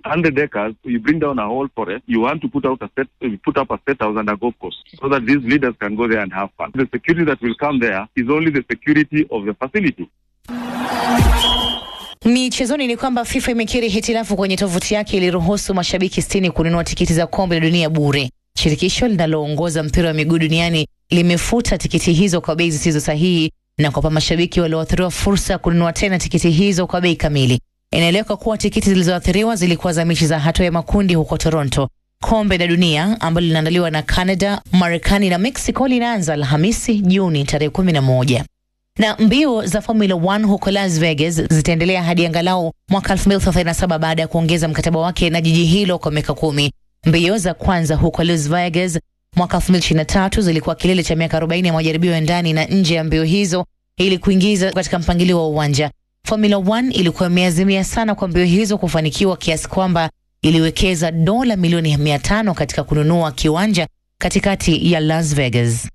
100 acres, you bring down a whole forest, you want to put out a set, you put up a state house and a golf course so that these leaders can go there and have fun. The security that will come there is only the security of the facility. Michezoni ni kwamba FIFA imekiri hitilafu kwenye tovuti yake iliruhusu mashabiki sitini kununua tikiti za kombe la dunia bure. Shirikisho linaloongoza mpira wa miguu duniani limefuta tikiti hizo kwa bei zisizo sahihi na kuwapa mashabiki walioathiriwa fursa ya kununua tena tikiti hizo kwa bei kamili. Inaeleweka kuwa tikiti zilizoathiriwa zilikuwa za mechi za hatua ya makundi huko Toronto. Kombe la dunia ambalo linaandaliwa na Canada, Marekani na Mexico linaanza Alhamisi Juni tarehe kumi na moja na mbio za Formula 1 huko Las Vegas zitaendelea hadi angalau mwaka 2037 baada ya kuongeza mkataba wake na jiji hilo kwa miaka kumi. Mbio za kwanza huko Las Vegas mwaka 2023 zilikuwa kilele cha miaka 40 ya majaribio ya ndani na nje ya mbio hizo ili kuingiza katika mpangilio wa uwanja. Formula 1 ilikuwa imeazimia sana kwa mbio hizo kufanikiwa kiasi kwamba iliwekeza dola milioni 500 katika kununua kiwanja katikati ya Las Vegas.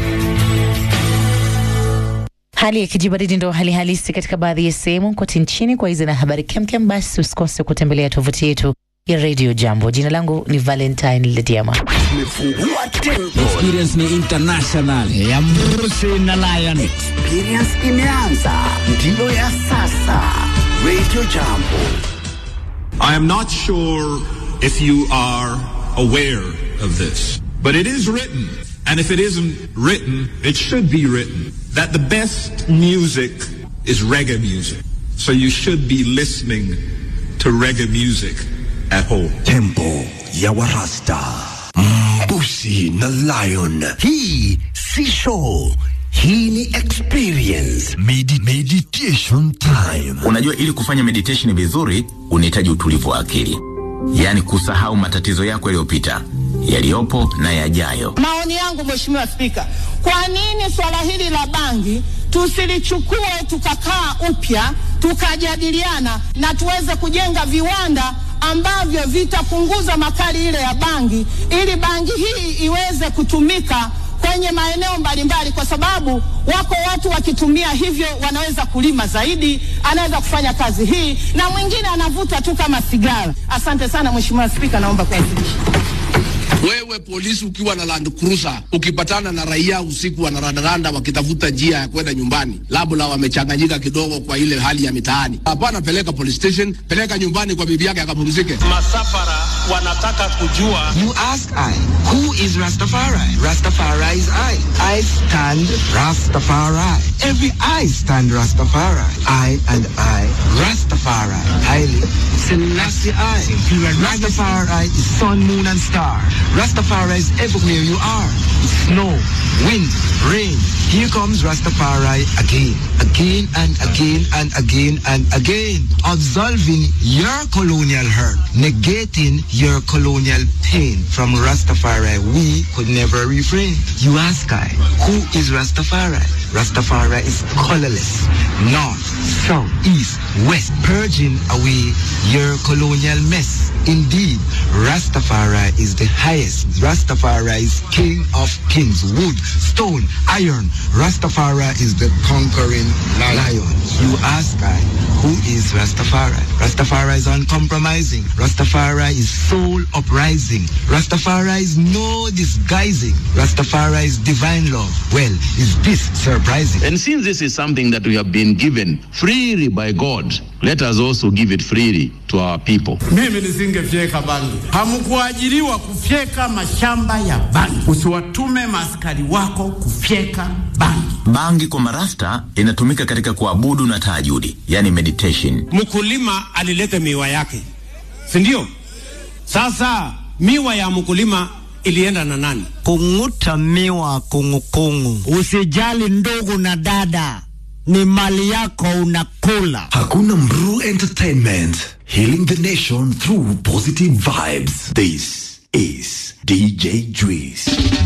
Hali ya kijibaridi ndo hali halisi katika baadhi ya sehemu kote nchini. Kwa hizi na habari kemkem, basi usikose kutembelea tovuti yetu ya Radio Jambo. Jina langu ni Valentine Lediama. Experience ni international ya Mrusi na Lion. Experience imeanza, ndiyo ya sasa. Radio Jambo. I am not sure if you are aware of this, but it is written, and if it isn't written, it should be written, that the best music is reggae music. So you should be listening to reggae music at home. Tempo ya Warasta. Mbusi na Lion. Hii si show. Hii ni experience. Medi meditation time. Unajua, ili kufanya meditation vizuri unahitaji utulivu wa akili, yaani kusahau matatizo yako yaliyopita, yaliyopo na yajayo. Maoni yangu Mheshimiwa Spika, kwa nini swala hili la bangi tusilichukue tukakaa upya tukajadiliana na tuweze kujenga viwanda ambavyo vitapunguza makali ile ya bangi ili bangi hii iweze kutumika kwenye maeneo mbalimbali, kwa sababu wako watu wakitumia hivyo wanaweza kulima zaidi, anaweza kufanya kazi hii, na mwingine anavuta tu kama sigara. Asante sana Mheshimiwa Spika, naomba kuwasilisha. Wewe polisi ukiwa na Land Cruiser ukipatana na raia usiku wanarandaranda wakitafuta njia ya kwenda nyumbani, labda wamechanganyika kidogo kwa ile hali ya mitaani, hapana, peleka police station, peleka nyumbani kwa bibi yake akapumzike. Masafara wanataka kujua. You ask I, who is Rastafari? Rastafari is I. I stand Rastafari. Every I stand Rastafari. I and I, Rastafari. Haile Selassie I. Rastafari is sun, moon and star. Rastafari is everywhere you are. Snow, wind, rain. Here comes Rastafari again, again and again and again and again. Absolving your colonial hurt, negating your colonial pain. From Rastafari, we could never refrain. You ask I, who is Rastafari? Rastafari is colorless, north, south, east, west, purging away your colonial mess. Indeed, Rastafari is the highest. Rastafari is king of kings, wood, stone, iron. Rastafari is the conquering lion. You ask I, who is Rastafari? Rastafari is uncompromising. Rastafari is soul uprising. Rastafari is no disguising. Rastafari is divine love. Well, is this surprising? And since this is something that we have been given freely by God, let us also give it freely to our people. Mimi nisingefyeka bangi. Hamkuajiriwa kufyeka mashamba ya bangi. Usiwatume maaskari wako kufyeka bangi. Bangi kwa marasta inatumika katika kuabudu na tahajudi, yani meditation. Mkulima alileta miwa yake, si ndio? Sasa miwa ya mkulima ilienda na nani? Kung'uta miwa kungukungu. Usijali ndugu na dada, ni mali yako unakula. Hakuna Mru Entertainment. Healing the nation through positive vibes. This is DJ Juice.